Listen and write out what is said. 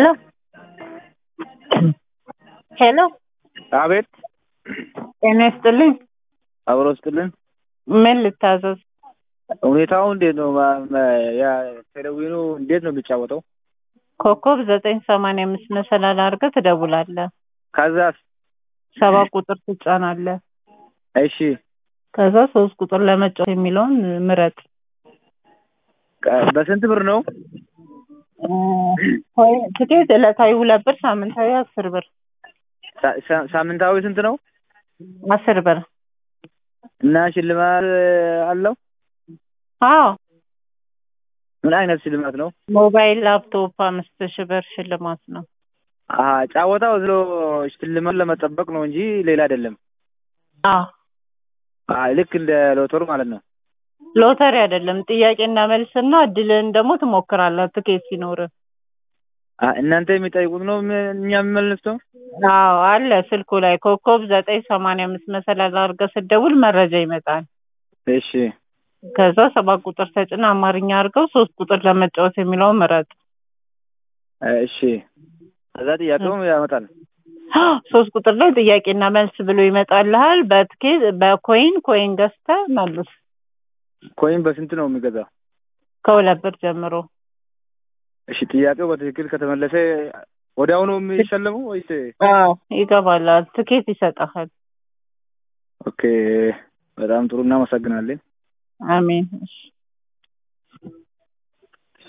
ሄሎ ሄሎ አቤት ጤና ይስጥልኝ። አብሮ ስጥልን። ምን ልታዘዝ? ሁኔታው እንዴት ነው? ማ- ማ- ያ ቴሌቪዥኑ እንዴት ነው የሚጫወተው? ኮከብ ዘጠኝ ሰማንያ አምስት መሰላል አድርገህ ትደውላለህ። ከዛስ? ሰባ ቁጥር ትጫናለህ። እሺ ከዛ ሶስት ቁጥር ለመጫወት የሚለውን ምረጥ። ቀ- በስንት ብር ነው? ወይ ትኬት ዕለታዊ ሁለት ብር፣ ሳምንታዊ አስር ብር። ሳ- ሳ- ሳምንታዊ ስንት ነው? አስር ብር። እና ሽልማት አለው? አዎ ምን አይነት ሽልማት ነው? ሞባይል፣ ላፕቶፕ አምስት ሺህ ብር ሽልማት ነው። አሀ ጫወታው ዝሎ ሽልማት ለመጠበቅ ነው እንጂ ሌላ አይደለም። አዎ አሀ ልክ እንደ ሎተሩ ማለት ነው። ሎተሪ አይደለም። ጥያቄና መልስና እድልህን ደግሞ ትሞክራለህ ትኬት ሲኖርህ። አሀ እናንተ የሚጠይቁት ነው ም- እኛ የምንመልሰው? አዎ አለ ስልኩ ላይ ኮከብ ዘጠኝ ሰማንያ አምስት መሰላል አድርገህ ስትደውል መረጃ ይመጣል። እሺ ከዛ ሰባት ቁጥር ተጭና አማርኛ አድርገው ሶስት ቁጥር ለመጫወት የሚለውን ምረጥ። እሺ ከዛ ጥያቄውም ያመጣል። ሶስት ቁጥር ላይ ጥያቄና መልስ ብሎ ይመጣልሃል። በትኬት በኮይን ኮይን ገዝተህ መልስ። ኮይን በስንት ነው የሚገዛው? ከሁለት ብር ጀምሮ እሺ ጥያቄው በትክክል ከተመለሰ ወዲያውኑ የሚሸለመው ወይስ? አዎ ይገባላል። ትኬት ይሰጠሃል። ኦኬ በጣም ጥሩ እናመሰግናለን። አሜን። እሺ